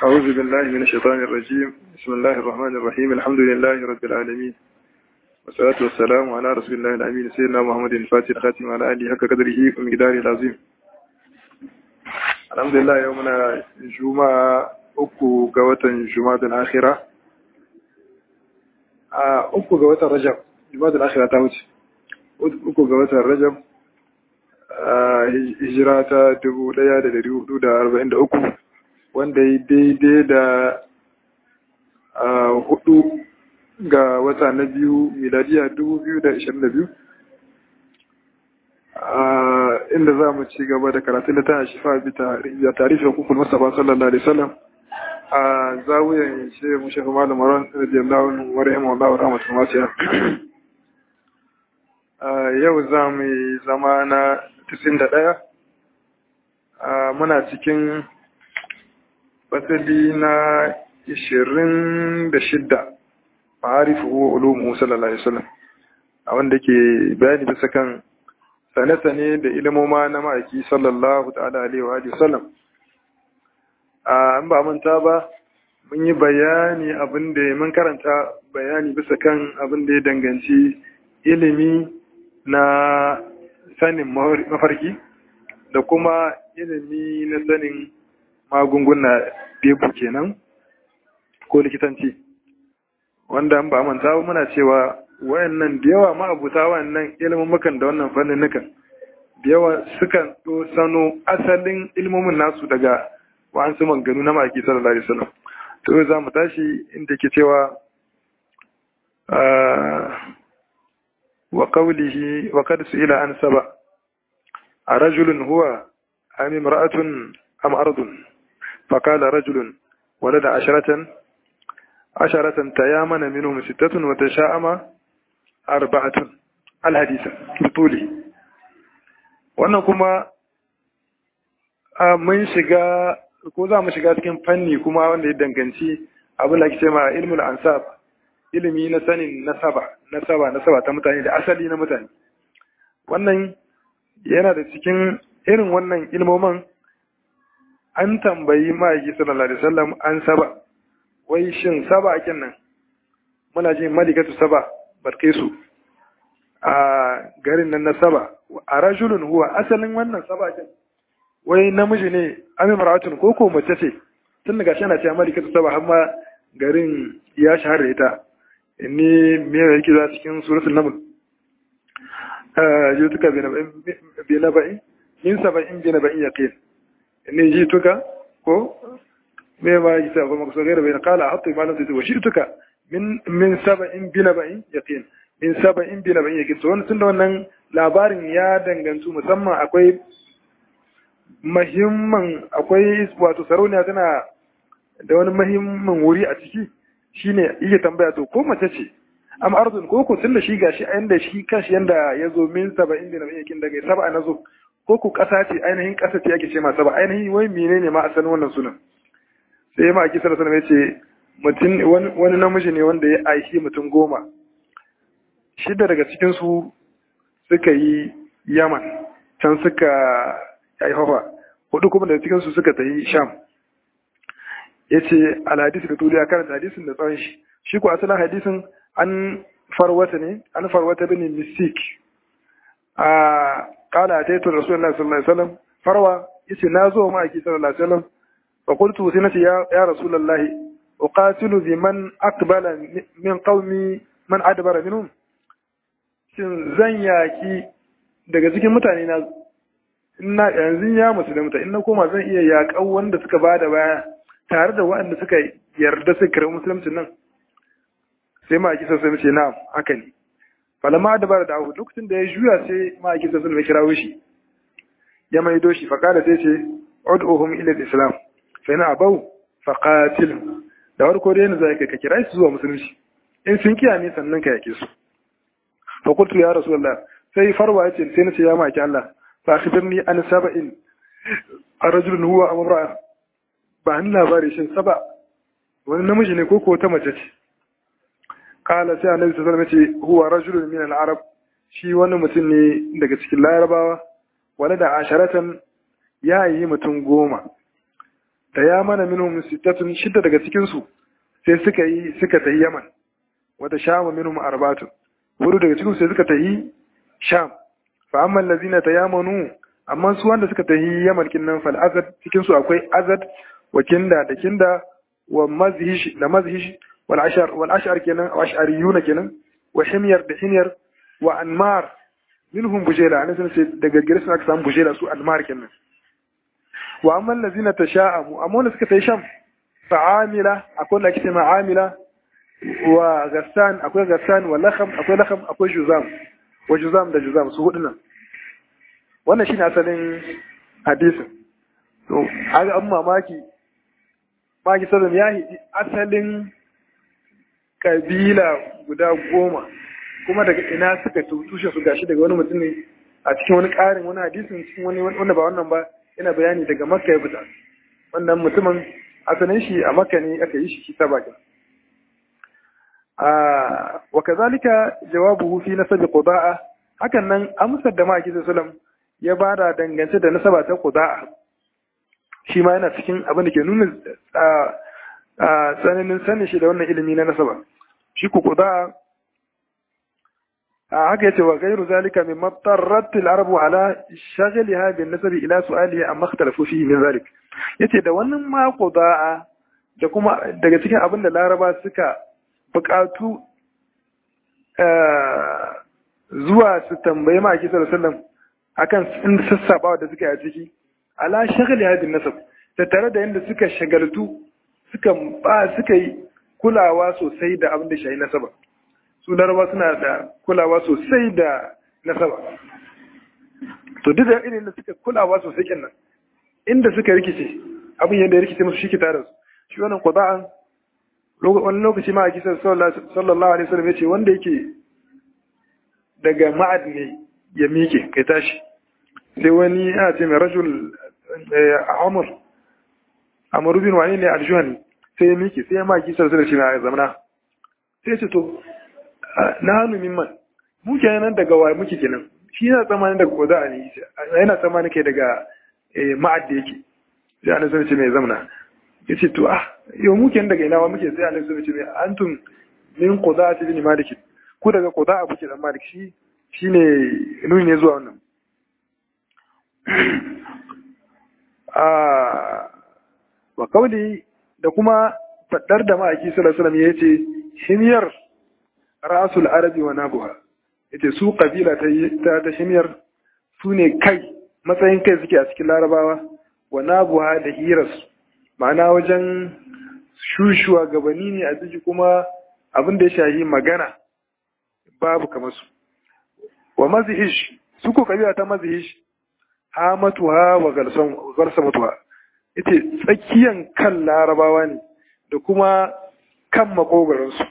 أعوذ بالله من الشيطان الرجيم بسم الله الرحمن الرحيم الحمد لله رب العالمين والصلاة والسلام على رسول الله الأمين سيدنا محمد الفاتح الخاتم على آله حق قدره ومقداره العظيم الحمد لله يومنا جمعة أكو قوة جمعة الآخرة أكو قوة رجب جمعة الآخرة تاوت أكو قوة رجب hijira ta dubu ɗaya da dari hudu da arba'in da uku wanda ya daidai da hudu ga wata na biyu miladiya dubu biyu da ishirin da biyu inda za mu ci gaba da karatun da ta shifa da tarihi hukukul mustapha sallallahu alaihi wasallam a zawuyan shehu mushafa malam maran radiyallahu anhu wa rahimahullahu rahmatul wasiya yau za mu yi zama na 91 muna cikin fasali na 26 ma'arifu wa ulumu sallallahu alaihi wasallam a wanda ke bayani bisa kan sane-sane da ilimoma na ma'aiki sallallahu ta'ala alaihi wa sallam an ba manta ba mun yi bayani abin da mun karanta bayani bisa kan abin da ya danganci ilimi na sanin mafarki da kuma ilimi na sanin magunguna bebu kenan ko likitanci wanda an ba manta muna cewa wayannan da yawa ma'abuta wayannan ilimin da wannan fannin nukan da yawa sukan to sano asalin ilmomin nasu daga wa'ansu manganu na maki sallallahu alaihi wasallam to za mu tashi inda ke cewa وقوله وقد سئل عن سبع أرجل هو أم امرأة أم أرض فقال رجل ولد عشرة عشرة تيامن منهم ستة وتشاءم أربعة الحديث بطوله wannan kuma mun shiga ko za mu shiga cikin fanni kuma wanda ya danganci abin da ake ce ma ilmul ansab ilimi na sanin nasaba nasaba nasaba ta mutane da asali na mutane wannan yana da cikin irin wannan ilmomin an tambayi ma'aiki sallallahu alaihi wasallam an saba wai shin saba akin nan muna jin malikatu saba barkesu a garin nan na saba a rajulun huwa asalin wannan saba akin wai namiji ne amin maratun ko ko mace ce tun daga shi ana cewa malikatu saba har ma garin ya shahara ita ni me yake za cikin suratul naml jituka bi naba'in min saba'in bi naba'in yaqin ni jituka ko me ma yake sa kuma so gaira bai qala hatta ma lam tuwa jituka min min saba'in bi naba'in yaqin min saba'in bi naba'in yaqin to wannan tunda wannan labarin ya dangantu musamman akwai mahimman akwai wato sarauniya tana da wani mahimman wuri a ciki shine iya tambaya to ko mace ce am ardun ko ko tunda shi gashi a yanda shi kashi yanda ya zo min saba'in da nabi yakin daga saba na zo ko ku kasa ce ainihin kasa ce ake ce ma saba ainihin wai menene ma asalin wannan sunan sai ma aki sallallahu alaihi wasallam mutum wani namiji ne wanda ya aishi mutum goma shida daga cikin su suka yi yaman can suka yi hawa hudu kuma daga cikin su suka tafi sham ya ce alhadisi da tuli a karanta hadisin da tsawon shi shi ku asalin hadisin an farwata ne an farwata bin mistik a kala ta yi tun rasulullah sallallahu alaihi wasallam farwa ya ce na zo ma'aiki sallallahu alaihi wasallam fa qultu sai nace ya ya rasulullahi uqatilu bi man aqbala min qaumi man adbara minhum shin zan yaki daga cikin mutane na ina yanzu ya musulunta in na koma zan iya yaƙan wanda suka bada baya tare da waɗanda suka yarda suka karɓi musulunci nan sai ma'aiki sassu mace na haka ne falama da bara da ahu lokacin da ya juya sai ma'aiki sassu mai kirawo shi ya maido shi faƙada sai ce ud'uhum ila islam fa ina abau faqatil da warko dai ne zai ka kira su zuwa musulunci in sun kiya ne sannan ka yake su fa qultu ya rasulullah sai farwa yace sai nace ya ma'aiki Allah fa akhbirni an saba'in arrajulun huwa amra'a ba ni labari shin saba wani namiji ne ko ko ta mace ce kala sai annabi sallallahu alaihi wasallam ce huwa rajulun min al-arab shi wani mutum ne daga cikin larabawa wala da asharatan ya yi mutum goma tayamana minhum sittatun shidda daga cikin su sai suka yi suka tayi yaman wata shama minhum arba'atun hudu daga cikin sai suka tayi sham fa amma allazina tayamanu amma su wanda suka tayi yaman kinnan fal azad cikin su akwai azad wa kinda da kinda wa mazhish da mazhish wal ashar wal ashar kenan wa ashariyuna kenan wa himyar da himyar wa anmar minhum bujela ana sun sai daga gare su aka samu bujela su anmar kenan wa amma allazina tasha'amu amma wanda suka tayi sham fa amila akwai da ake ma amila wa gassan akwai gassan wa lakham akwai lakham akwai juzam wa juzam da juzam su hudu nan wannan shine asalin hadisin to aga an mamaki maki sallam ya hidi asalin kabila guda goma kuma daga ina suka tushe su gashi daga wani mutum ne a cikin wani ƙarin wani hadisin cikin wani wanda ba wannan ba yana bayani daga makka ya fita wannan mutumin asalin shi a makka ne aka yi shi shi ta bakin wa kazalika jawabuhu fi nasabi qudaa hakan nan amsar da maki sallam ya bada dangance da nasaba ta qudaa shi ma yana cikin abin da ke nuna tsananin sanin shi da wannan ilimi na nasaba shi ku qudaa haka yace wa ghayru zalika mimma tarrat al-arabu ala shaghliha bin nasabi ila su'alihi amma ikhtalafu fihi min zalik yace da wannan ma qudaa da kuma daga cikin abin da laraba suka bukatu zuwa su tambayi ma'aiki sallallahu akan in sassabawa da suka yi a ciki ala shagali hadin nasab ta tare da yadda suka shagaltu suka ba suka yi kulawa sosai da abin da shayi nasaba su laraba suna da kulawa sosai da nasaba to duk da irin da suka kulawa sosai kenan inda suka rikice abin yadda ya rikice musu shi ki tare su shi wannan qada'an wani lokaci ma a kisan sallallahu alaihi wasallam ya ce wanda yake daga ma'ad ne ya miƙe kai tashi sai wani yana ce mai rajul amur amur bin wani ne aljuhani sai ya miƙe sai ya ma kisan sallallahu alaihi wasallam zamana sai ce to na hannu mimman mu kenan daga wa muke kenan shi yana tsammanin daga koda a ne yana tsammanin kai daga ma'ad da yake sai an ce mai zamana ya ce to ah yau muke daga ina wa muke sai Allah sai ce antum min qudati bin malik ku daga qudaa kuke dan malik shi shine nuni ne zuwa wannan ah wa kauli da kuma fadar da ma'aiki sallallahu alaihi wasallam yace himyar rasul arabi wa nabuha yace su kabila ta ta himyar su ne kai matsayin kai suke a cikin larabawa wa nabuha da hirarsu ma'ana wajen shushuwa gabani ne a ciki kuma abin da ya shahi magana babu kamar su wa mazihish su ko kabila ta mazihish hamatuha wa garsamatuha ita tsakiyan kan larabawa ne da kuma kan makogaransu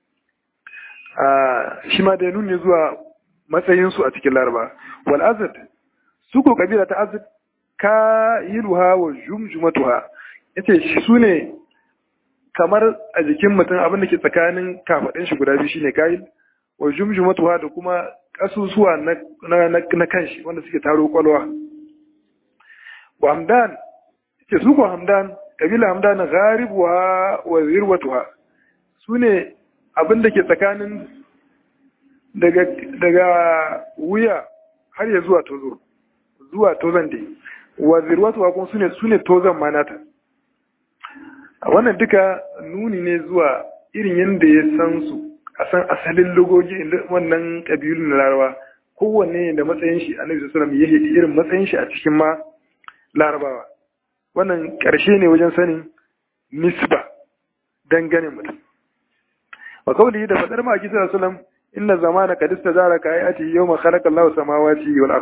shi ma da nuni zuwa matsayinsu a cikin laraba wal azad su ko kabila ta azad ka yiluha wa jumjumatuha yace su ne kamar a jikin mutum abin da ke tsakanin kafaɗin shi guda biyu shine kayil wa jumjumatuha da kuma kasusuwa na na kanshi wanda suke taro kwalwa wa hamdan yace su ko hamdan kabila hamdan gharibuha wa zirwatuha su ne abin da ke tsakanin daga daga wuya har ya zuwa tozo zuwa tozan dai wa zirwatuha kuma su ne su ne tozan manata wannan duka nuni ne zuwa irin yadda ya san su a san asalin logogi wannan ƙabilun na larawa kowanne da matsayin shi annabi sallallahu alaihi wasallam ya irin matsayin shi a cikin ma larabawa wannan ƙarshe ne wajen sanin nisba dangane mutum wa kawli da fadar ma sallallahu alaihi wasallam inna zamana qad istazara ka ayati yawma khalaqa Allahu samawati wal ard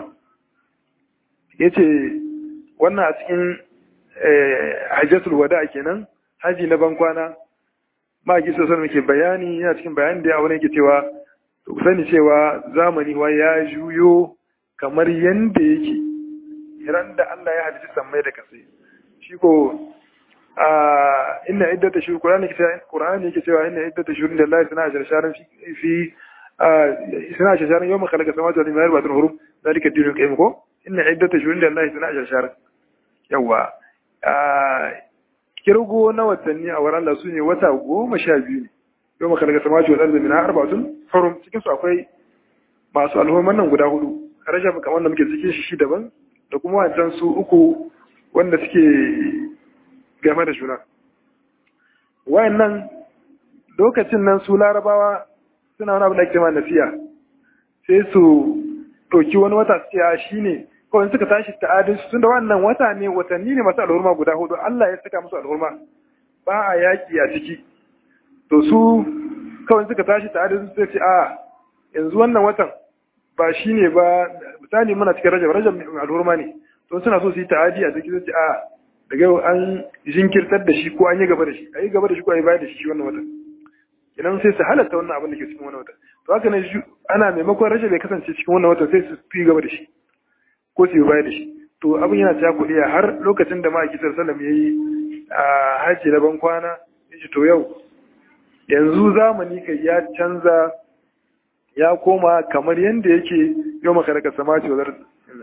yace wannan a cikin hajjatul wada kenan haji na bankwana ma'aiki sosai muke bayani yana cikin bayani da abu ne ke cewa to ku sani cewa zamani wa ya juyo kamar yanda yake ran da Allah ya halitta sammai da kasai shi ko a inna iddata shuru qur'ani ke qur'ani yake cewa inna iddata shuru da Allah sana ashar sharan fi fi sana ashar sharan yawma khalaqa samawati wal ardi arba'atun hurum zalika dinul qayyim ko inna iddata shuru da Allah sana ashar sharan yawa kirgo na watanni a wurin Allah su ne wata goma sha biyu ne yau maka daga samaci wa ɗarzabi na arba'atun harum cikin su akwai masu alhoman nan guda hudu rajab kamar da muke cikin shi daban da kuma wancan su uku wanda suke game da juna wayannan lokacin nan su larabawa suna wani abu da ake ma nasiya sai su ɗauki wani wata su ce shi ne kawai suka tashi ta'adin su tunda wannan wata ne watanni ne masu alhurma guda hudu Allah ya saka musu alhurma ba a yaki a ciki to su kawai suka tashi ta'adin su ce a yanzu wannan watan ba shi ne ba misali muna cikin rajab rajab alhurma ne to suna so su yi ta'adi a ciki su ce a daga yau an jinkirtar da shi ko an yi gaba da shi a yi gaba da shi ko a yi bayar da shi wannan watan idan sai su halatta wannan abin da ke cikin wannan watan to haka ne ana maimakon rajab ya kasance cikin wannan watan sai su fi gaba da shi ko su yi baya da shi to abin yana ta kuɗi har lokacin da ma'aiki sallam ya yi a hajji na ban kwana ya ce to yau yanzu zamani kai ya canza ya koma kamar yadda yake yau maka daga sama ce wazar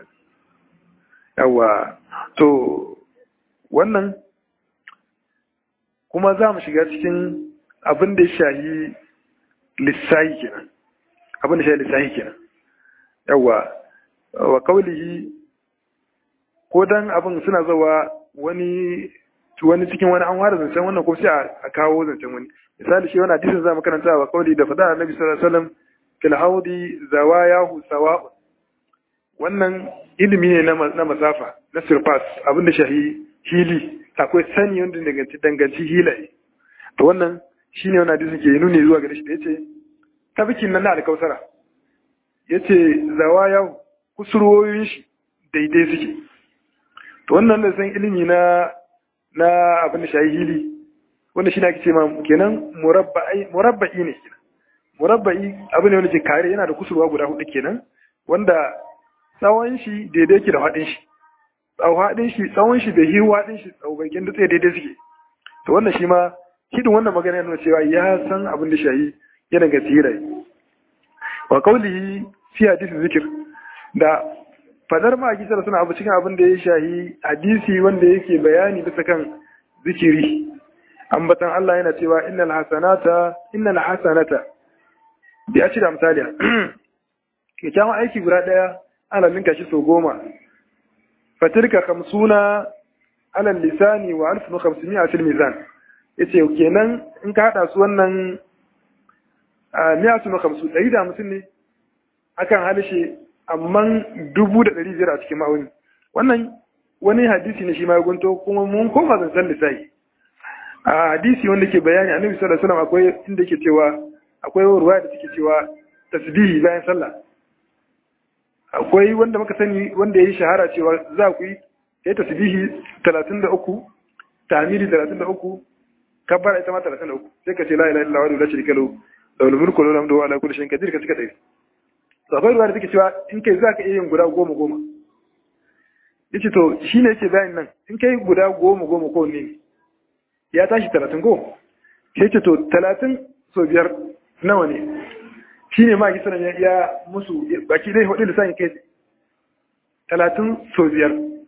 yawa to wannan kuma za mu shiga cikin abin da ya shahi lissahi kenan abin da shahi lissahi kenan yawa wa kaulihi ko dan abin suna zawa wani wani cikin wani an ware zancen wannan ko sai a kawo zancen wani misali shi wani hadisin za mu karanta wa kauli da fada annabi sallallahu alaihi wasallam fil haudi zawayahu sawa'un wannan ilimi ne na masafa na surpass abinda shahi hili akwai sani wanda danganci danganci hilaye to wannan shine wannan hadisin ke nuni zuwa gare shi da yace tabikin nan na alkausara yace zawayahu kusurwoyin shi daidai suke to wannan da san ilimi na na abin da shayi hili wanda shi ne ake ce ma kenan murabba'i murabba'i ne kenan murabba'i abin ne wanda ke kare yana da kusurwa guda hudu kenan wanda tsawon shi daidai ke da haɗin shi tsawon haɗin shi tsawon shi da hiwa haɗin shi tsawon dutse daidai suke to wannan shi ma hidin wannan magana yana cewa ya san abin da shayi ya daga tsirai wa kaulihi fi hadisi zikir da fadar ma kisar suna abu cikin abin da ya shahi hadisi wanda yake bayani bisa kan zikiri ambatan Allah yana cewa innal hasanata innal hasanata bi a da misali kyakkyawan aiki guda daya ana linka shi sau goma fatirka kamsuna alal lisani wa alfu kamsuni a fil mizan yace kenan in ka hada su wannan miya su kamsu ɗari da hamsin ne akan halishe amma dubu da ɗari biyar a cikin ma'auni wannan wani hadisi ne shi ma gunto kuma mun koma zancen lissahi a hadisi wanda ke bayani a nabi sallallahu alaihi wasallam akwai inda ke cewa akwai ruwaya da take cewa tasbihi bayan sallah akwai wanda muka sani wanda yayi shahara cewa za ku yi kai tasbihi 33 tahmidi 33 kabbara ita ma 33 sai ka ce la ilaha illallah wa la sharika lahu lahul mulku wa lahul hamdu wa ala kulli shay'in qadir ka cika dai sabai ruwa da take cewa in kai za ka iya yin guda goma goma yace to shi ne yake bayan nan in kai guda goma goma ko ne ya tashi talatin ko sai ce to talatin so biyar nawa ne shi ne ma gisanan ya iya musu baki dai hudu lissafi kai talatin so biyar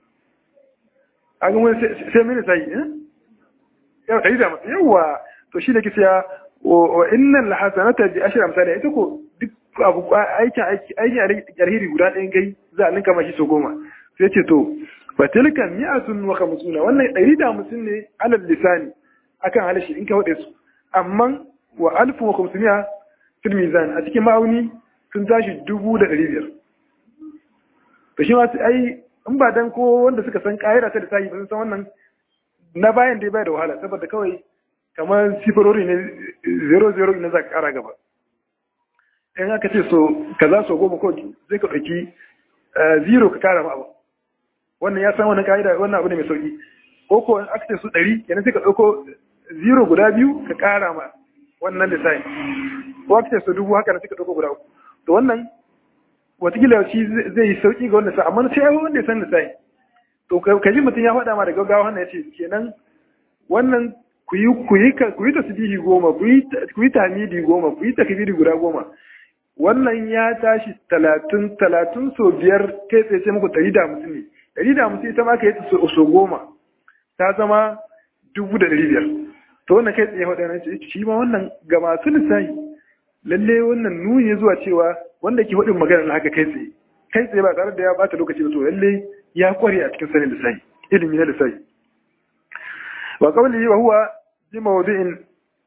a ga wani sai mini sai yau ɗari da masu yawa to shi da kisa ya wa innan lahasanata bi ashira misali ita ko duk abu aikin aikin alheri guda ɗayan kai za a ninka mashi so goma sai ce to fatilka mi'atun wa khamsuna wannan ɗari da hamsin ne alal lisani akan halashi in ka wade su amma wa alfu wa khamsuna fil mizan a cikin ma'auni sun tashi dubu da ɗari biyar to shi ma ai in ba dan ko wanda suka san ƙa'ida ta lissafi ba sun san wannan na bayan dai bai da wahala saboda kawai kamar sifirori ne zero zero ne za ka ƙara gaba in aka ce so kaza so goma ko zai ka ɗauki zero ka kara ma abu wannan ya san wannan ka'ida wannan abu ne mai sauki ko ko in aka ce su ɗari kenan sai ka ɗauko zero guda biyu ka kara ma wannan lissafi ko aka ce su dubu haka na sai ka ɗauko guda uku to wannan watakila shi zai yi sauki ga wannan sa amma sai wanda ya san lissafi to ka ji mutum ya faɗa ma da gaggawa wannan ya ce kenan wannan ku yi ku yi ku yi tasbihi goma ku yi ku yi tahmidi goma ku yi takbiri guda goma wannan ya tashi talatin talatin so biyar kai tsaye ce muku ɗari da hamsin ne ɗari da hamsin ita ma ka yi so goma ta zama dubu da ɗari biyar to wannan kai tsaye waɗannan ce shi ma wannan ga masu lissafi lalle wannan nuni zuwa cewa wanda ke faɗin magana na haka kai tsaye kai tsaye ba tare da ya bata lokaci ba to lalle ya kware a cikin sanin lissafi ilimi na lissafi wa qawli wa huwa bi mawdi'in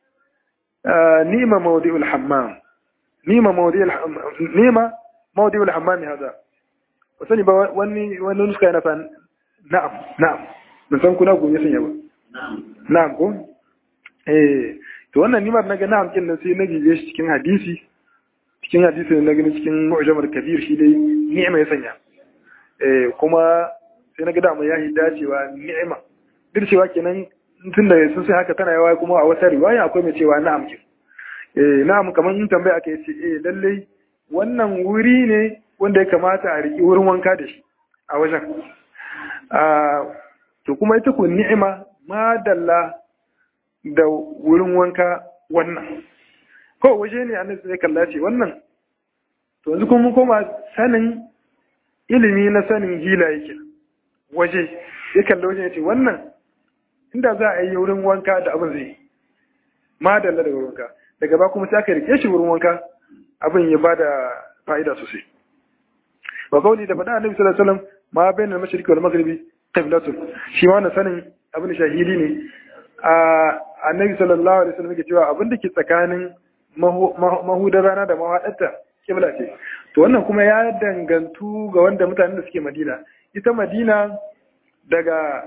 nima mawdi'ul hammam nima mawdi'ul nima mawdi'ul hammam hada wasani ba wani wani nuska yana fa na'am na'am mun san kuna gobe sanya ba na'am ko eh to wannan nimar naga na'am kin nan sai na jiye shi cikin hadisi cikin hadisi na gani cikin mu'jamar kabir shi dai ni'ima ya sanya eh kuma sai naga da mu ya hidda cewa ni'ima duk cewa kenan tun da sun sai haka tana yawa kuma a wata riwaya akwai mai cewa na'am kin eh na'am kamar in tambaya aka ce eh lalle wannan wuri ne wanda ya kamata a riki wurin wanka da shi a wajen to kuma ita ku ni'ima madalla da wurin wanka wannan ko waje ne annabi sai kalla ce wannan to yanzu kuma koma sanin ilimi na sanin hila yake waje ya kalla waje ya ce wannan inda za a yi wurin wanka da abin zai madalla da wurin wanka daga ba kuma sai aka rike shi wurin wanka abin ya bada fa'ida sosai wa kauli da faɗa annabi sallallahu alaihi wasallam ma bayan al-mashriqi wal maghribi qiblatun shi ma wannan sanin abin shahili ne a annabi sallallahu alaihi wasallam yake cewa abin da ke tsakanin mahudar rana da mahaɗarta kibla ce to wannan kuma ya dangantu ga wanda mutanen da suke madina ita madina daga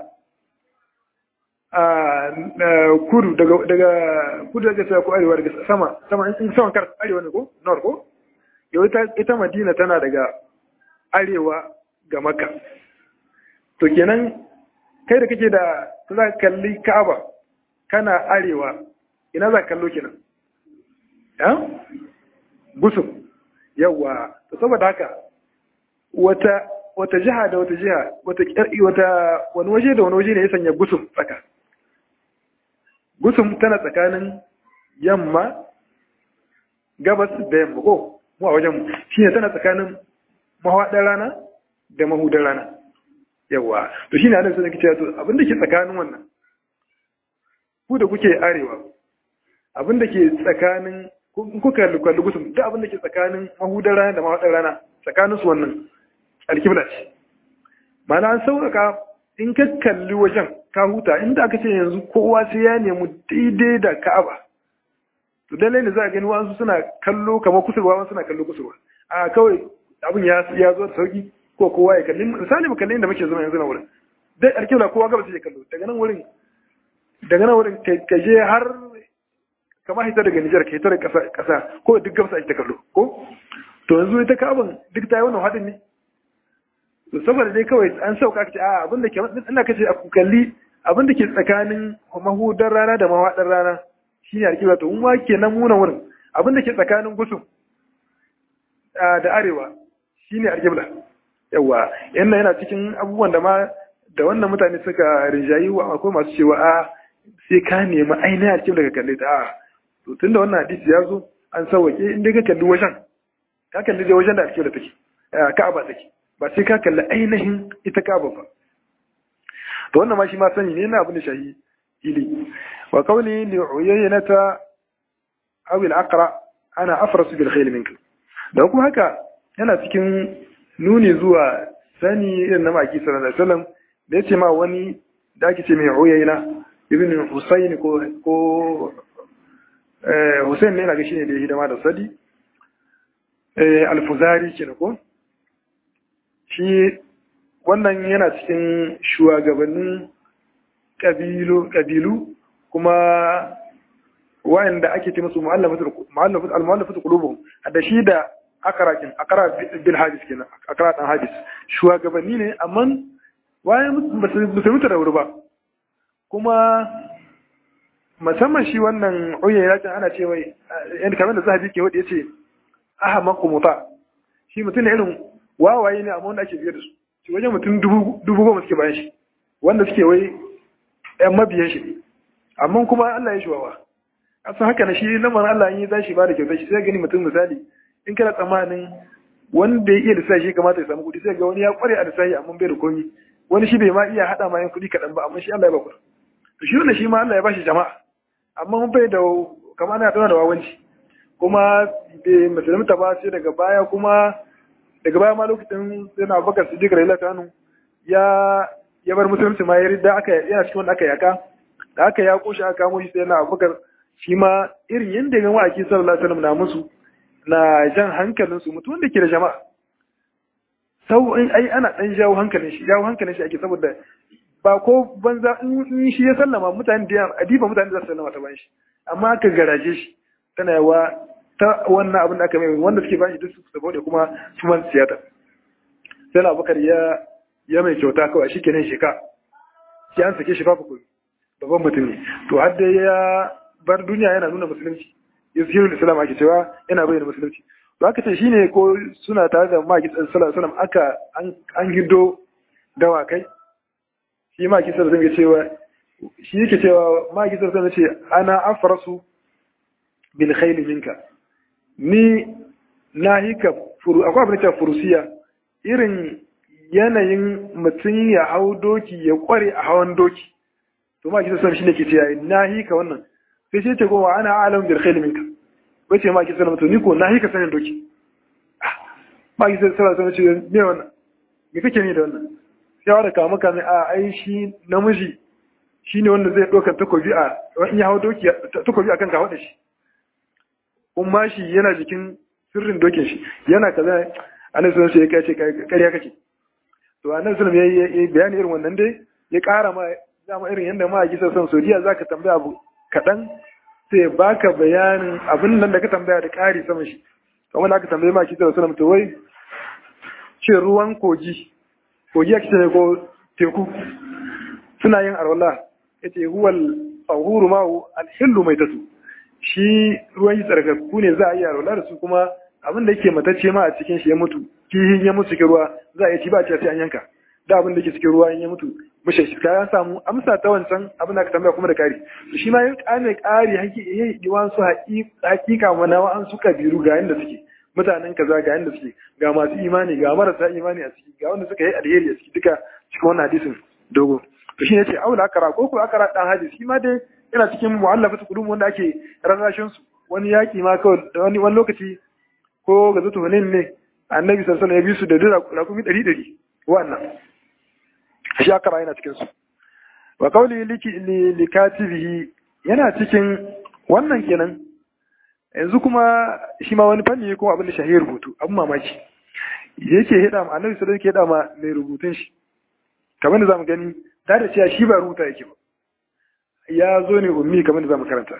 kudu daga daga kudu daga sai ko arewa daga sama sama in sama kar arewa ne ko nor ko yau ita ita madina tana daga arewa ga makka to kenan kai da kake da za ka kalli ka'aba kana arewa ina za ka kallo kenan ya gusum yawa to saboda haka wata wata jiha da wata jiha wata wata wani waje da wani waje ne ya sanya gusum tsaka gusum tana tsakanin yamma gabas da yamma ko mu a wajen mu shine tana tsakanin mahaɗar rana da mahudar rana yawa to shine annabi sai cewa to abin da ke tsakanin wannan ku da kuke arewa abin da ke tsakanin kuka kalli gusum duk abin da ke tsakanin mahudar rana da mahaɗar rana tsakanin su wannan alkibla ce mana an sauƙaƙa in ka kalli wajen ka huta inda aka ce yanzu kowa sai ya nemi daidai da ka'aba to dalai ne za a gani wasu suna kallo kamar kusurwa wasu suna kallo kusurwa a kawai abin ya ya zo da sauki ko kowa ya kalli misali mu kalli inda muke zama yanzu na wurin dai alkibla kowa gaba sai ya kallo daga nan wurin daga nan wurin ka je har kama hita daga Nijar ka hita daga ƙasa ƙasa ko duk gabasa ake ta kallo ko to yanzu ita ka'aban duk ta yi wannan haɗin ne to saboda dai kawai an sauka ce a abin da ke ina kace a kalli abin da ke tsakanin mahudar rana da mawaɗar rana shine alƙibla to in wa kenan muna wurin abin da ke tsakanin gusum da arewa shine alƙibla yawa yana yana cikin abubuwan da ma da wannan mutane suka rinjayi wa akwai masu cewa a sai ka nemi ainihin alƙibla ka kalle ta a to tunda wannan hadisi ya zo an sauwake in dai ka kalli wajen ka kalli dai wajen da alƙibla take ka'aba take ba sai ka kalli ainihin ita kaba ba to wannan ma shi ma sani ne na abin da shahi ili wa qawli li uyaynata aw al aqra ana afrasu bil khayl minka da kuma haka yana cikin nuni zuwa sani irin na maki sallallahu alaihi wasallam da yace ma wani da ake ce mai uyayna ibn husayn ko ko eh husayn ne na ga shine da hidima da sadi eh al-fuzari kenan ko shi wannan yana cikin shugabannin ƙabilu kuma wa'anda ake ce musu mu'allafatu qulubuhum da shi da akarakin akara bil hadis kenan akara dan hadis shugabanni ne amma wayan ba su mutu da wuri ba kuma musamman shi wannan uyayya ta ana ce mai yanda kamar da zahabi ke wadi yace aha maqmuta shi mutum ne irin wawaye ne amma wanda ake biye da su shi wajen mutum dubu goma suke bayan shi wanda suke wai yan mabiyan shi amma kuma Allah ya shi wawa asan haka na shi lamarin Allah yi za shi ba da kyautar shi sai gani mutum misali in kana tsammanin wanda ya iya lissafi shi kamata ya samu kuɗi sai ga wani ya kware a lissafi amma bai da komi wani shi bai ma iya haɗa ma yan kuɗi kaɗan ba amma shi Allah ya ba kuɗi shi wannan shi ma Allah ya bashi jama'a amma mun bai da kamar ana tana da wawanci kuma bai musulunta ba sai daga baya kuma daga baya ma lokacin yana bakar su jikar ila kanu ya ya bar musulunci ma ya rida aka yana cikin wanda aka yaka da aka ya koshi aka kamo shi sai yana bakar shi ma irin yadda ga wa'aki sallallahu alaihi wasallam na musu na jan hankalin su mutum da ke da jama'a sau ai ana dan jawo hankalin shi jawo hankalin shi ake saboda ba ko banza in shi ya sallama mutane da adiba mutane da sallama ta bayan shi amma aka garaje shi tana yawa ta wannan abin da aka mai wanda suke bashi duk su saboda kuma su man siyata sai na bakar ya ya mai kyauta kawai shi kenan sheka shi an sake shi babu kuɗi babban mutum ne to har da ya bar duniya yana nuna musulunci yuzhiru islam ake cewa yana bayyana musulunci to aka ce shine ko suna tare da maki sallallahu alaihi wasallam aka an gido dawakai shi maki sallallahu alaihi cewa shi yake cewa maki sallallahu alaihi ce ana afrasu bil khayl minka ni nahika furu akwai abin da furusiya irin yanayin mutum ya hau doki ya kware a hawan doki to maki sallallahu alaihi shine ke cewa nahika wannan sai sai ce goma ana alam bil khayl minka wace ma ki sallama to ni ko na hika sanin doki ma ki sallama to ce me wannan me kake ni da wannan sai wanda kama kame a ai shi namiji shine wanda zai doka takobi a in ya hawo doki takobi akan ka da shi kuma shi yana jikin sirrin dokin shi yana kaza annabi sallallahu alaihi wasallam sai ya ce kariya kake to annabi sallallahu alaihi wasallam yayi bayani irin wannan dai ya kara ma dama irin yanda ma ki san Saudiya zaka tambaya abu kadan sai baka bayanin abin nan da ka tambaya da ƙari sama shi kamar da aka tambaye ma ki sallallahu alaihi to wai ce ruwan kogi kogi ake ne ko teku suna yin arwala yace huwal tahuru ma'u al-hillu maitatu shi ruwan yi tsarkakku ne za a yi arwala da su kuma abin da yake matacce ma a cikin shi ya mutu kihin ya mutu cikin ruwa za a yi ci ba a sai an yanka da abin da yake cikin ruwa in ya mutu mushe shi kayan samu amsa ta wancan abin da aka tambaya kuma da kari to shi ma yin kane kari yayi diwan su hakika mana wa an su kabiru ga yanda suke mutanen kaza ga yanda suke ga masu imani ga marasa imani a ciki ga wanda suka yi alheri a ciki duka cikin wannan hadisin dogo to shi ne ce aula akara ko ko akara dan hadisi shi ma dai yana cikin mu'allafatu qulub wanda ake rarrashin su wani yaki ma kawai wani wani lokaci ko ga zutu hunin ne annabi sallallahu alaihi wasallam ya bi su da dira rakumi 100 wannan shi akara yana cikin su wa qawli likatibihi yana cikin wannan kenan yanzu kuma shi ma wani fanni ko abin da shahiyar rubutu abin mamaki yake hida ma annabi sallallahu alaihi hida ma mai rubutun shi kamar da zamu gani da da cewa shi ba rubuta yake ba ya zo ne ummi kamar da zamu karanta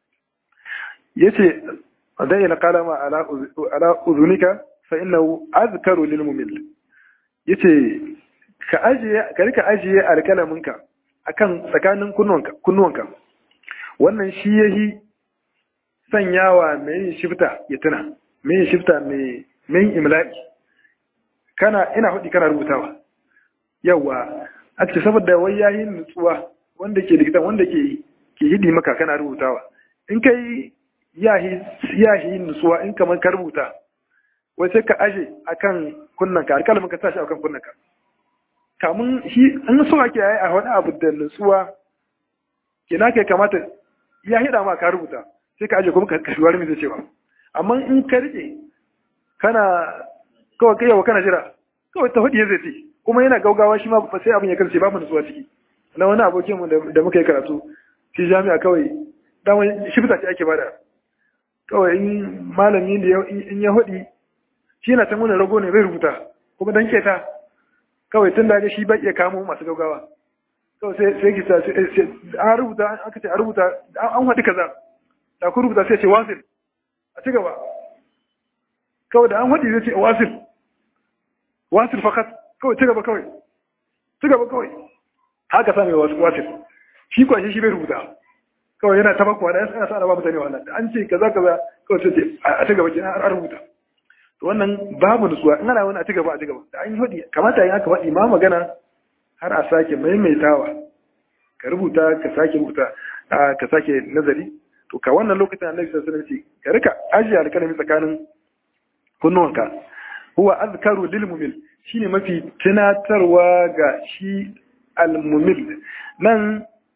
yace dan yana kalama ala ala uzunika fa innahu azkaru lil mumil yace ka ajiye ka rika ajiye alkalaminka akan tsakanin kunnuwanka kunnuwanka wannan shi yahi sanyawa mai yin shifta ya tuna mai yin shifta mai mai imla'i kana ina hudi kana rubutawa yawa a ce saboda wai yayin nutsuwa wanda ke likitan wanda ke ke hidi maka kana rubutawa in kai yahi yahi nutsuwa in kamar ka rubuta wai sai ka aje akan kunnanka alkalamin ka tashi akan kunnanka kamun shi in so ake yi a wani abu da nutsuwa kina kai kamata ya hida ma ka rubuta sai ka aje kuma ka kashi wani zai cewa amma in ka rike kana kawai kai yawa kana jira kawai ta hudu zai ce kuma yana gaugawa shi ma ba sai abin ya karshe babu nutsuwa ciki na wani abokin mu da muka yi karatu shi jami'a kawai daman shi fita ce ake bada kawai in malami da in ya hudi shi yana can wani rago ne bai rubuta kuma dan keta kawai tun da shi bai iya kamo masu gaugawa kawai sai sai ki sai an rubuta aka ce a rubuta an haɗi kaza da ku rubuta sai ce wasil a ci gaba kawai da an haɗi zai ce wasil wasil fakat kawai ci gaba kawai ci gaba kawai haka sa mai wasil shi kwashi shi bai rubuta kawai yana ta bakwa da yana sa ba mutane wannan an ce kaza kaza kawai sai ce a ci gaba kenan an rubuta wannan babu nutsuwa in ana wani a ci gaba a ci gaba da an yi hudi kamata yin haka faɗi ma magana har a sake maimaitawa ka rubuta ka sake rubuta ka sake nazari to ka wannan lokacin annabi sallallahu alaihi wasallam ka rika ajiye alkalami tsakanin kunnuwanka huwa azkaru lil mumil shine mafi tunatarwa ga shi al mumil nan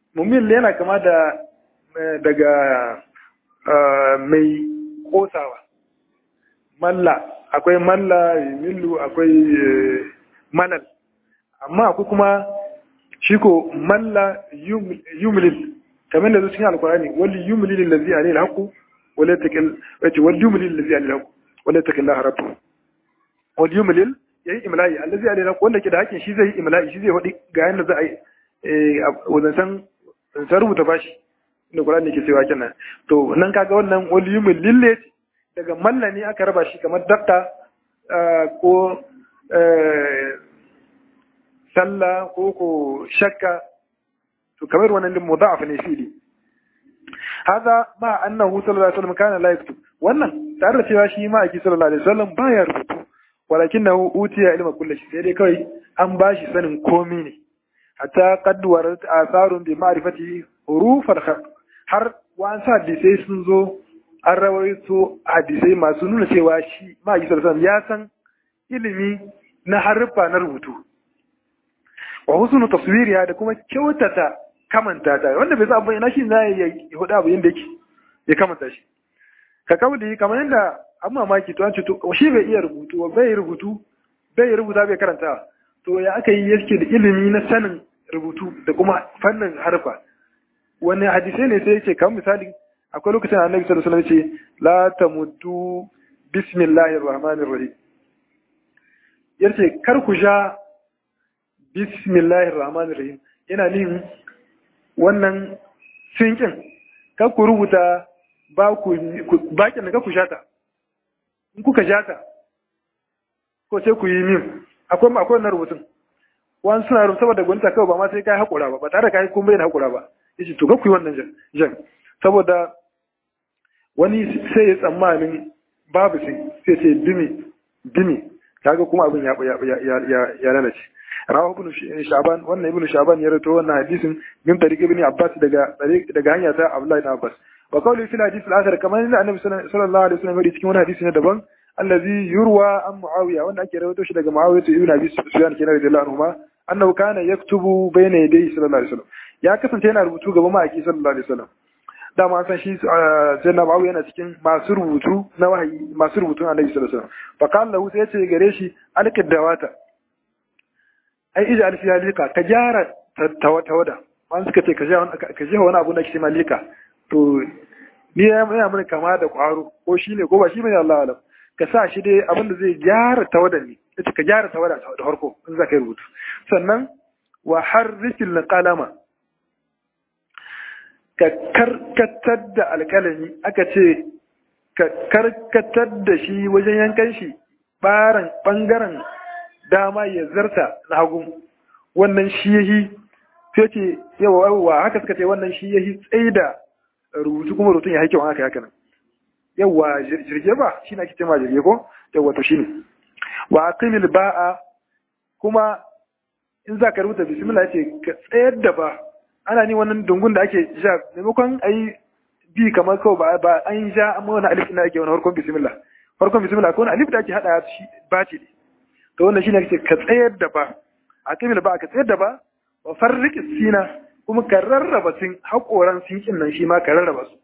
mumil yana kama da daga mai kosawa malla akwai malla millu akwai malal amma akwai kuma shi ko malla yumlil kamar da zuwa cikin alkurani wali yumlil allazi alayhi alhaqu wala takil wace wali yumlil allazi alayhi alhaqu wala takil la rabbu wali yumlil yayi imla'i allazi alayhi alhaqu wanda ke da hakin shi zai yi imla'i shi zai wadi ga yanda za a yi wannan san san rubuta bashi inda Qur'ani ke cewa kenan to nan kaga wannan wali yumlil ne daga malla ne aka raba shi kamar dakta ko sallah ko ko shakka to kamar wannan din mudaf ne fili hada ma annahu sallallahu alaihi wasallam kana la yaktub wannan tare da cewa shi ma aki sallallahu alaihi wasallam baya rubutu walakinahu utiya ilma kulli shay sai dai kawai an bashi sanin komai ne hatta qad warat atharun bi ma'rifati huruf al-khat har wa'ansa hadisai sun zo an rawaito hadisai masu nuna cewa shi ma aki sallallahu alaihi wasallam ya san ilimi na haruffa na rubutu wa husnu taswiriha da kuma kyautata kamanta ta wanda bai san ina shi zai ya hudu abu yanda yake ya kamanta shi ka kauli kamar yanda an mamaki to an ce to shi bai iya rubutu bai rubutu bai rubuta bai karanta to ya aka yi yake da ilimi na sanin rubutu da kuma fannin harfa wani hadisai ne sai yake kamar misali akwai lokacin da annabi sallallahu alaihi wasallam ce la tamuddu bismillahir rahmanir rahim yace kar ku sha bismillahir rahmanir rahim yana nihin wannan sinkin kar ku rubuta ba ku bakin da ku shata in kuka shata ko sai ku yi min akwai akwai wannan rubutun wani suna rubuta saboda gwamnati kawai ba ma sai kai hakura ba ba tare da kai kun bayyana hakura ba yace to kar ku yi wannan jan jan saboda wani sai ya tsammanin babu sai sai ce dimi dimi kaga kuma abin ya ya ya lalace rawahu ibn shaban wannan ibn shaban ya rawaito wannan hadisin min tariq ibn abbas daga daga hanya ta abdullahi ibn abbas wa qawli fil hadith al-akhar kamar inda annabi sallallahu alaihi wasallam ya cikin wani hadisi ne daban allazi yurwa an muawiya wanda ake rawaito shi daga muawiya ibn abi sufyan kenan radiyallahu anhu annahu kana yaktubu bayna yadayhi sallallahu alaihi wasallam ya kasance yana rubutu gaban ma'aiki sallallahu alaihi wasallam dama an san shi janna bawu yana cikin masu rubutu na wahayi masu rubutun annabi sallallahu alaihi wasallam fa qala lahu sai ya ce gare shi alkadawata ai ija alfi halika ka gyara tawada wani suka ce ka je wani abu na kishi malika to ni ya yana mana kama da kwaro ko shi ne ko ba shi bane Allah alam ka sa shi dai abin da zai gyara tawada ne yace ka gyara tawada da farko in za ka yi rubutu sannan wa harrikil qalama ka karkatar da alkalami aka ce ka karkatar da shi wajen yankan shi baran bangaren dama ya zarta na hagu wannan shi yahi sai ce yawa yawa haka suka ce wannan shi yahi tsaye da rubutu kuma rubutun ya haike wa haka haka nan yawa jirge ba shi na ake ma jirge ko yawa to shine wa aqimil ba'a kuma in za ka rubuta bismillah yace ka tsayar da ba ana ni wannan dungun da ake ja maimakon ayi bi kamar kawai ba ba an ja amma wani alif na ake wani harkon bismillah harkon bismillah ko wani alif da ake hada shi ba ce to wannan shine kace ka tsayar da ba a kimil ba ka tsayar da ba wa farriqis sina kuma ka rarraba sin hakoran sinkin nan shi ma ka rarraba su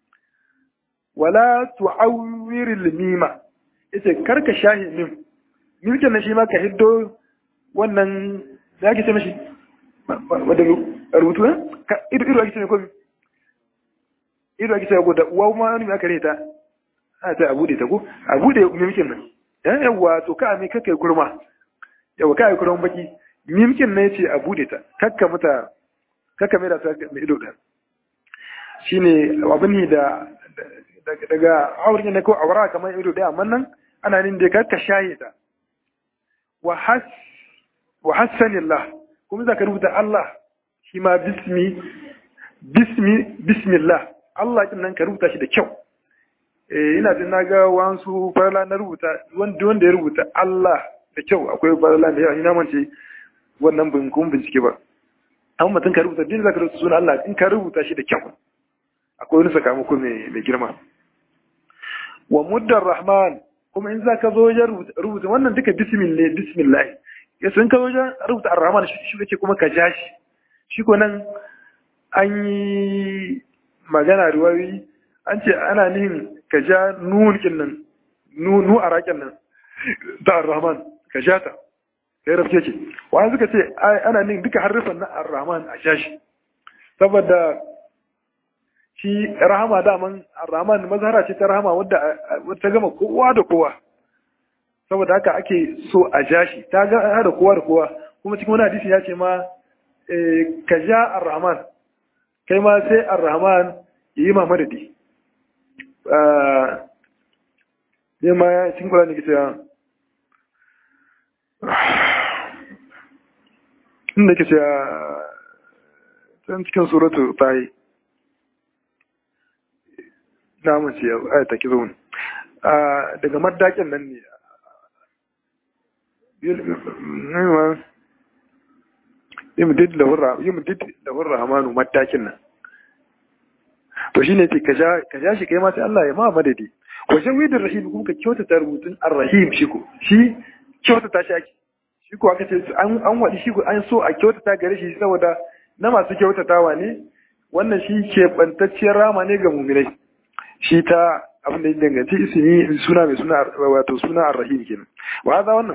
wala tu'awwiril mima yace karka shahi mim mimkin nan shi ma ka hiddo wannan da ake ce mishi wadda rubutu ne ido ido ake ce ko ido ake ce ko da uwa ma wani aka reta a ta abude ta ko abude mimkin nan yan yawa to ka mai kakai kurma yawa kai kurman baki mimkin ne yace abude ta kakka mata kakka mai da ta mai ido da shine abin da daga auren ne ko aura kamar ido da amma nan ana nin da kakka shaye ta wa has wa hassanillah kuma zaka rubuta Allah shi ma bismi bismi bismillah Allah kin nan ka rubuta shi da kyau eh ina jin naga wasu farla na rubuta wanda wanda ya rubuta Allah da kyau akwai farla da yawa ina mance wannan bin kun bincike ba amma mutum ka rubuta din zaka rubuta sunan Allah in ka rubuta shi da kyau akwai wani sakamako mai mai girma wa muddar rahman kuma in zaka zo wajen rubuta wannan duka bismillah bismillah ya sun ka wajen rubuta ar-rahman shi kake kuma ka ja shi shi ko nan an yi magana riwayoyi an ce ana nihin ka ja nunin nan nu a raƙin nan ta ar-rahman ka ja ta kai rafke ce wani suka ce ana nihin duka harufan na ar-rahman a sha shi saboda shi rahama daman ar-rahman mazhara ce ta rahama wadda ta gama kowa da kowa saboda haka ake so a ja shi ta ga da kowa da kowa kuma cikin wani hadisi ya ce ma ka ja ar-rahman kai ma sai ar-rahman ya yi ma madadi ne ma ya cikin kula ne ke cewa inda ke cewa can cikin suratu ta yi na mace ya ayata ki zaune daga maddakin nan ne yimdid lahur rahamanu matakin nan to shine ce ka ja shi kai ma sai Allah ya ma madadi wajen widin rahim kuma ka kyautata rubutun ar-rahim shi ko shi kyautata shi ake shi ko aka ce an an wadi shi ko an so a kyautata gare shi saboda na masu kyautatawa ne wannan shi ke bantacciyar rama ne ga mu'minai shi ta abin da ya danganci ismi suna mai suna wato suna ar-rahim kenan wa hada wannan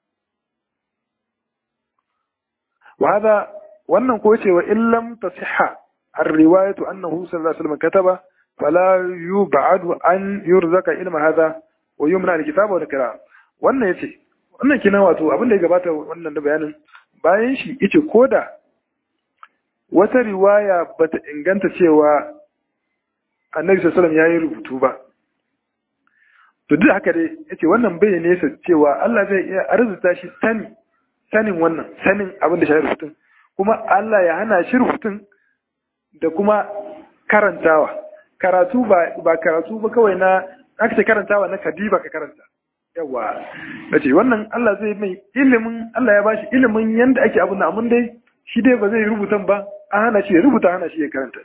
وهذا wannan ko cewa in lam tasihha ar-riwayatu annahu sallallahu alaihi wasallam kataba fala yub'adu an yurzaka ilma hadha wa yumna al-kitaba wa al wannan yace wannan kina wato abin da ya gabata wannan da bayanin bayan shi yace koda wata riwaya bata inganta cewa annabi sallallahu alaihi wasallam yayi rubutu ba to duk haka dai yace wannan bai nesa cewa Allah zai iya arzuta shi sani sanin wannan sanin abin da shi rubutun kuma Allah ya hana shi rubutun da kuma karantawa karatu ba ba karatu ba kawai na aka ce karantawa na kadiba ka karanta yawa nace wannan Allah zai mai ilimin Allah ya bashi ilimin yanda ake abin da amma dai shi dai ba zai rubutan ba an hana shi ya rubuta hana shi ya karanta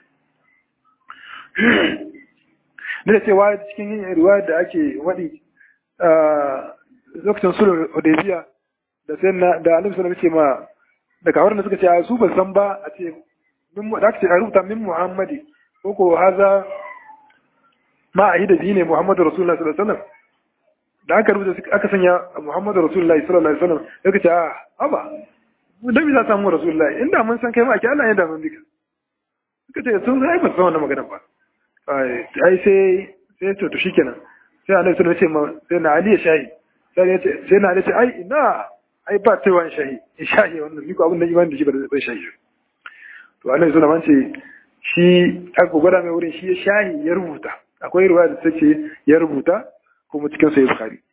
da cewa cikin yin riwaya da ake wadi lokacin sulhu hudaybiya da sai na da annabi sallallahu alaihi ma da kawar da suka ce su ba san ba a ce min da aka ce a rubuta min muhammadi ko ko haza ma a hida ne muhammadu rasulullahi sallallahu alaihi wasallam da aka rubuta aka sanya muhammadu rasulullahi sallallahu alaihi wasallam suka ce a aba dan bi za samu rasulullahi inda mun san kai ma ake Allah ya da mun bika suka ce sun sai ba san wannan magana ba ai sai sai to to shikenan sai annabi sallallahu alaihi wasallam sai na ali ya shahi sai ya ce sai na ali ce ai ina ai ba ta wani shahi in shahi wannan ni ko abin da imani da shi ba zai shahi to annabi sallallahu alaihi wasallam ce shi aka gwada mai wurin shi ya shahi ya rubuta akwai ruwa da take ya rubuta kuma cikin sai bukhari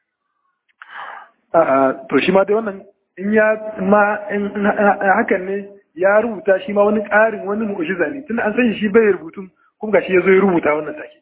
a to shi ma dai wannan in ya ma in hakan ne ya rubuta shi ma wani ƙarin wani mu'jiza ne tunda an san shi bai rubutun kuma gashi ya zo ya rubuta wannan take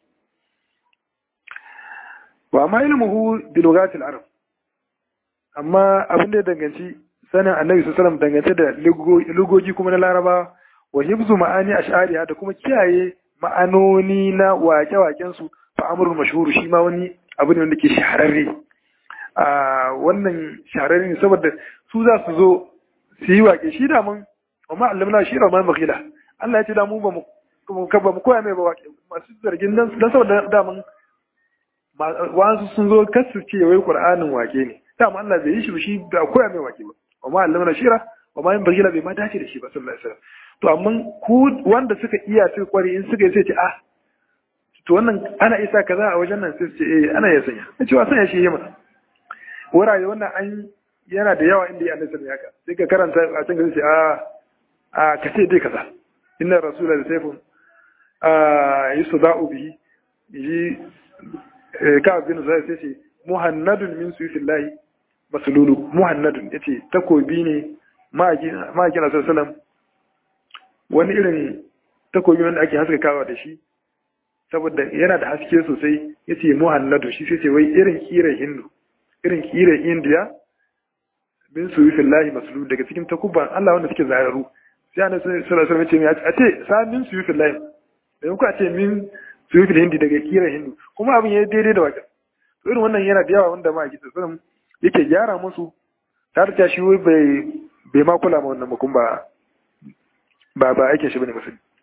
wa ma ilmuhu bi lugatil arab amma abin da ya danganci sanin annabi sallallahu alaihi dangance da lugogi kuma na laraba wa hibzu ma'ani ash'ariha da kuma kiyaye ma'anoni na wake-waken su fa amrul mashhur shi ma wani abu ne wanda ke shahararre a wannan shahararre ne saboda su za su zo su yi wake shi da mun amma allamna shi rahman maghila Allah ya ce da mu ba mu ba mu koya mai ba wake masu zargin dan saboda da mun wasu sun zo kasu ce wai qur'anin wake ne dama Allah bai yi shi shi ba koya mai wake ba amma allamna shira wa ma yin bagila bai ma dace da shi ba sallallahu alaihi wasallam to amma ku wanda suka iya suka kware in suka yi sai ce ah to wannan ana isa kaza a wajen nan sai ce eh ana iya sanya na cewa sanya shi yi masa wurare wannan an yana da yawa inda ya annabi sallallahu alaihi sai ka karanta a can gari sai a a ka ce dai kaza inna rasula da sayfun a yusda'u bihi yi ka bin zai sai ce muhannadun min suyufillahi masululu muhannadun yace takobi ne ma'aikin asar salam wani irin takobi wanda ake haskakawa da shi saboda yana da haske sosai yace muhannadu shi sai ce wai irin kiran hindu irin kiran indiya min suyufillahi masululu daga cikin takubban Allah wanda suke zararu sai ana sallallahu alaihi wasallam a ce sa min suyufillahi da ku a ce min suyufil hindi daga kiran hindu kuma abin ya daidai da wajen irin wannan yana da yawa wanda ma a gisa sanin yake gyara musu tare da shi bai bai ma kula ma wannan mukum ba ba ba aikin shi bane musulmi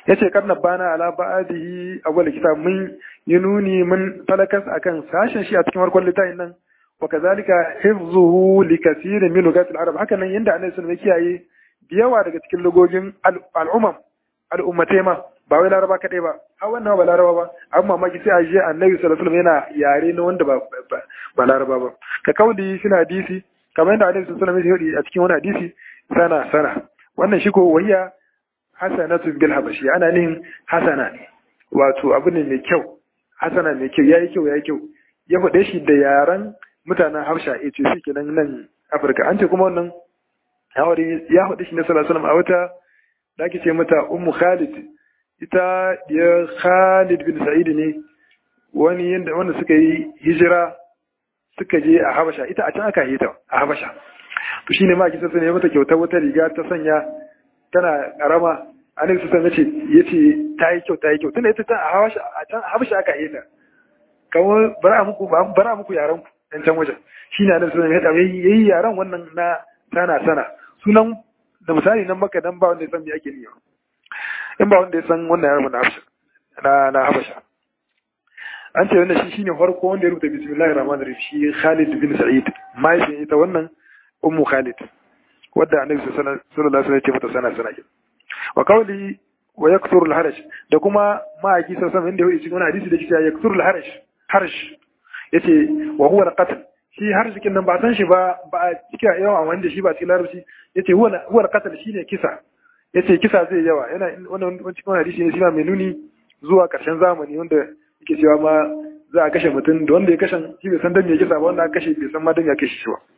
yace karna bana ala ba'dihi awwal kitab mun yi nuni mun talakas akan sashen shi a cikin farkon littafin nan wa kazalika hifzuhu li kaseerin min lugat al-arab haka nan yanda annabi sallallahu alaihi kiyaye yawa daga cikin lugogin al'umam al'ummatai ma ba wai laraba kadai ba har wannan ba laraba ba amma mamaki sai a je annabi sallallahu alaihi yana yare na wanda ba ba laraba ba ka kauli suna hadisi kamar yadda annabi sallallahu alaihi wasallam ya a cikin wani hadisi sana sana wannan shi ko wayya hasanatu bil habashi ana nihin hasana ne wato abu ne mai kyau hasana mai kyau yayi kyau yayi kyau ya faɗe shi da yaran mutanen Habsha ya ce shi kenan nan Afirka an ce kuma wannan yawari ya faɗe shi na sallallahu alaihi wasallam a wata da ake ce mata Ummu Khalid ita ya Khalid bin Sa'id ne wani yanda wanda suka yi hijira suka je a Habasha ita a can aka yi ta a Habasha to shine ma kisa sai mata kyauta wata riga ta sanya tana karama annabi sallallahu alaihi yace ta yi kyau ta yi kyau tunda ita ta a Habasha a can Habasha aka yi ta kamar bara muku bara muku yaran ku dan can wajen shine annabi sallallahu alaihi yayi yaran wannan na sana sana sunan da misali nan maka dan ba wanda ya san me ake niyyar in ba wanda ya san wannan yaran na Habasha na na Habasha an ce wannan shi shine farko wanda ya rubuta bismillahir rahmanir rahim shi Khalid bin Sa'id mai sai ita wannan ummu Khalid wadda annabi sallallahu alaihi wasallam ya ce mata sana sana wa qawli wa yakthuru al-haraj da kuma ma'aiki sallallahu alaihi wasallam inda yake cikin hadisi da yake cewa yakthuru al-haraj harj yace wa huwa al-qatl shi harj kin nan ba san shi ba ba a cika yawa wanda shi ba cikin larabci yace huwa huwa al-qatl shine kisa yace kisa zai yawa yana wannan cikin hadisi ne shi mai nuni zuwa karshen zamani wanda yake cewa ma za a kashe mutum da wanda ya kashe shi bai san dan me kisa ba wanda aka kashe bai san ma dan ya kashe shi ba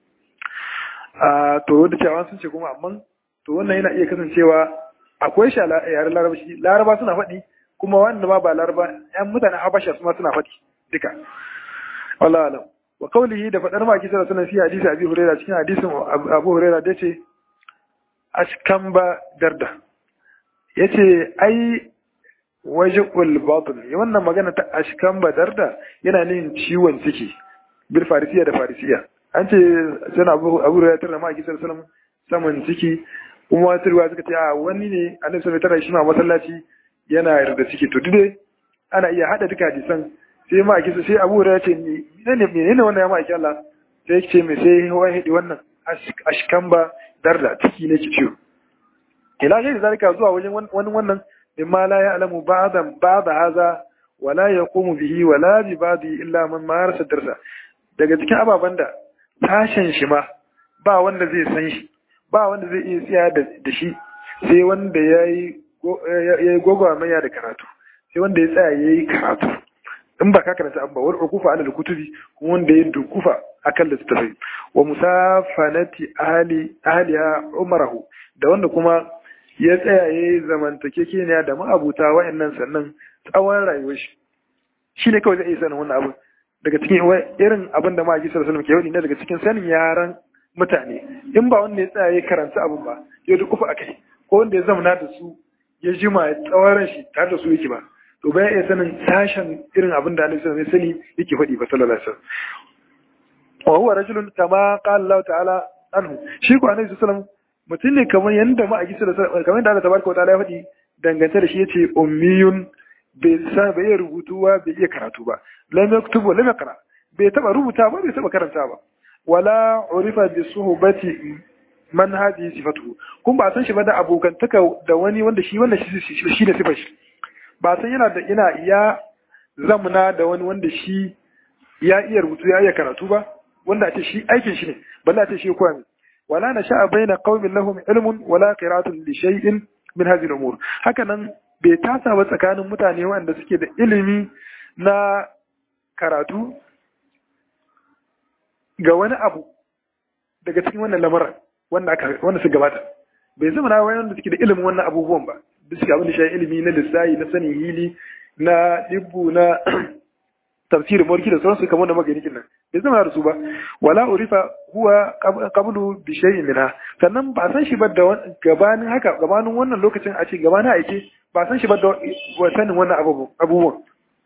a to da cewa sun ce kuma amma to wannan yana iya kasancewa akwai shi a yaren larabashi laraba suna faɗi kuma wanda ma ba laraba yan mutanen habasha su ma suna faɗi duka wallahu alam wa qawlihi da fadar maki sallallahu alaihi wasallam hadisi abi hurairah cikin hadisin abu hurairah da yace ashkamba darda yace ai wajhul batin wannan magana ta ashkamba darda yana nin ciwon ciki bil farisiya da farisiya an ce sana abu abu ya tarra ma kisar salam saman ciki kuma wata ruwa suka ce a wani ne annabi sallallahu alaihi shi ma masallaci yana yarda ciki to dai ana iya hada duka hadisan sai ma kisa sai abu ya ce ni ne menene wannan ya ma aiki Allah sai ce me sai wai hidi wannan ashkamba darda ciki ne ki ciwo ila gairi zalika zuwa wajen wani wannan mimma la ya'lamu ba'dan ba'da hadha wala yaqumu bihi wala bi ba'di illa man marasa darsa daga cikin ababen da tashin shi ma ba wanda zai san shi ba wanda zai iya tsaya da shi sai wanda ya yi gwagwarmaya da karatu sai wanda ya tsaya ya yi karatu in ba ka karanta abu ba wani ukufa ala kutubi kuma wanda ya dukufa akan littattafai wa musafanati ahli ahliha umarahu da wanda kuma ya tsaya ya yi zamantakekeniya da ma'abuta wa'annan sannan tsawon rayuwar shi shi ne kawai zai iya sanin wannan abu daga cikin irin abin da ma'aji sallallahu alaihi wasallam ke ne daga cikin sanin yaran mutane in ba wanda ya tsaya ya karanta abin ba ya dukufa akai ko wanda ya zamana da su ya jima ya tsawon shi tare da su yake ba to bayan iya sanin sashen irin abin da Annabi sallallahu alaihi wasallam yake faɗi ba sallallahu alaihi wasallam wa huwa rajulun kama qala Allah ta'ala anhu shi ko Annabi sallallahu alaihi wasallam mutum ne kamar yanda ma'aji sallallahu alaihi wasallam kamar yanda Allah tabaraka wa ta'ala ya faɗi dangance da shi yace ummiyun bai sa bai iya rubutu ba bai iya karatu ba lam yaktubu lam yaqra bai taba rubuta ba bai taba karanta ba wala urifa bi suhbati man hadi sifatu kun ba san shi ba da abokantaka da wani wanda shi wanda shi shi da sifar shi ba san yana da yana ya zamna da wani wanda shi ya iya rubutu ya iya karatu ba wanda a ce shi aikin shi ne balle a ce shi koya wala na sha'a baina qaumin lahum ilmun wala qira'atun li shay'in min hadhihi al-umur haka nan bai tasa ba tsakanin mutane wanda suke da ilimi na karatu ga wani abu daga cikin wannan lamarin wanda aka wanda su gabata bai zama na wanda suke da ilimin wannan abubuwan ba duk suke abin da shi ilimi na lissayi na sanin hili na dibbu na tafsir mulki da sauransu kamar da magani nan bai zama da su ba wala urifa huwa qablu bi shay'in minha sannan ba san shi ba da gabanin haka gabanin wannan lokacin a ce gabanin aike ba san shi ba da sanin wannan abubuwan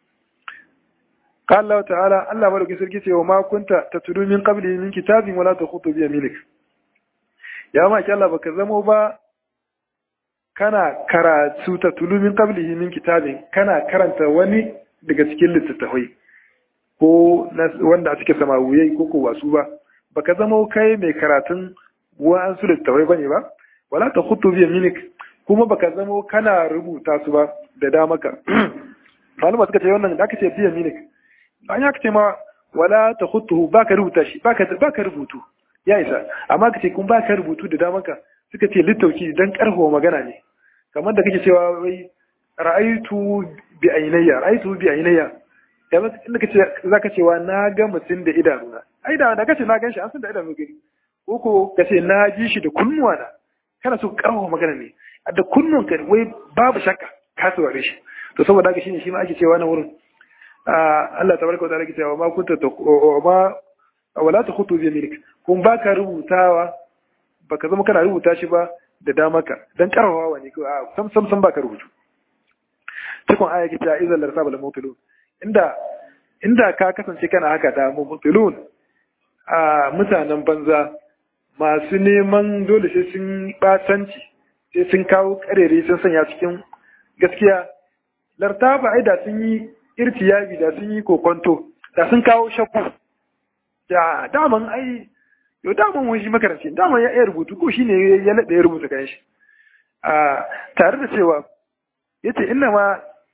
قال الله تعالى الله بارك سركي ce wa ma kunta tatlu min qabli min kitabin wala takhutu bi yaminik ya ma ki Allah baka zamo ba kana karatu ta tulumin qablihi min kitabin kana karanta wani daga cikin littattafai ko wanda a cikin samawuyai ko ko wasu ba baka zama kai mai karatun wa'ansu littattafai bane ba wala ta khutu bi yaminik kuma baka zama kana rubuta su ba da damaka malama suka ce wannan da aka ce bi yaminik an ya ce ma wala ta khutu baka rubuta shi baka baka rubutu ya isa amma kace kun baka rubutu da damaka suka ce littauki dan karfafa magana ne kamar da kake cewa wai ra'aitu bi ainayya ra'aitu bi ainayya kamar inda kace zaka cewa na ga mutum da idanuna ai da da kace na gan shi an san da idanu gani ko ko kace na ji shi da kunnuwa na kana so karfafa magana ne da kunnun ka wai babu shakka ka saurare shi to saboda haka shine shi ma ake cewa na wurin Allah tabaraka wa ta'ala ke cewa ma kunta ma wala takhutu bi yaminik kun baka rubutawa baka zama kana rubuta shi ba da damaka dan karawa ne ko sam sam sam baka rubutu cikin aya ke ta izal larsaba al-mubtilun inda inda ka kasance kana haka da mubtilun a mutanen banza masu neman dole sai sun batanci sai sun kawo karere sun sanya cikin gaskiya lartaba ai da sun yi irtiyabi da sun yi kokonto da sun kawo shakku da daman ai yau daman wani shi makaranci daman ya iya rubutu ko shi ne ya naɗa ya rubuta kan shi a tare da cewa ya ce ina ma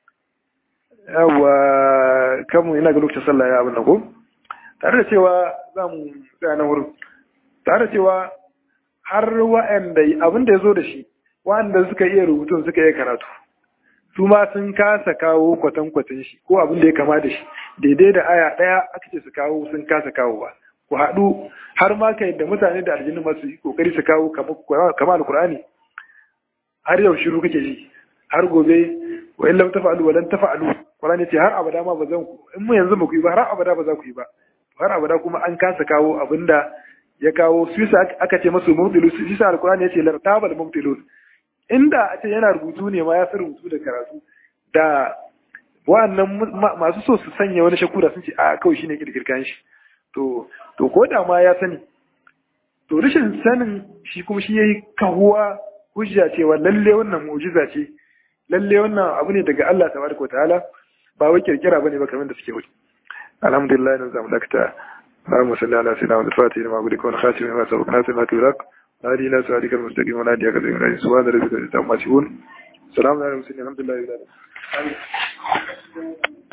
yawa kamun ina ga lokacin sallah ya abin da ko tare da cewa za mu tsaya na wurin tare da cewa har wa'anda abin da ya zo da shi wa'anda suka iya rubutun suka iya karatu su ma sun kasa kawo kwatankwatan shi ko abin da ya kama da shi daidai da aya ɗaya aka ce su kawo sun kasa kawo ba ku haɗu har ma kai da mutane da aljinu masu yi kokari su kawo kama alkur'ani har yau shiru kake ji har gobe wa in lam tafa'alu wa lan tafa'alu qur'ani ce har abada ma ba zan ku in mu yanzu ba ku yi ba har abada ba za ku yi ba har abada kuma an kasa kawo abinda ya kawo su aka ce masu mubtilu su isa alkur'ani ya ce lartabal mubtilun inda a ce yana rubutu ne ma ya fi rubutu da karatu da wa'annan masu so su sanya wani shakku da sun ce a kawai shine kirkirkan shi to to ko da ma ya sani to rashin sanin shi kuma shi yayi kahuwa hujja cewa lalle wannan mu'jiza ce lalle wannan abu ne daga Allah tabaraka wa ta'ala ba wai kirkira bane ba kamar da suke wuce alhamdulillah nan zamu dakta اللهم صل على سيدنا محمد الفاتح لما أقول لكم خاتم ما سبق ناصر ما تبرك هذه لا سؤالك المستقيم ولا هديك الذين سبحان ربك العزة عما يصفون سلام على المرسلين الحمد لله رب العالمين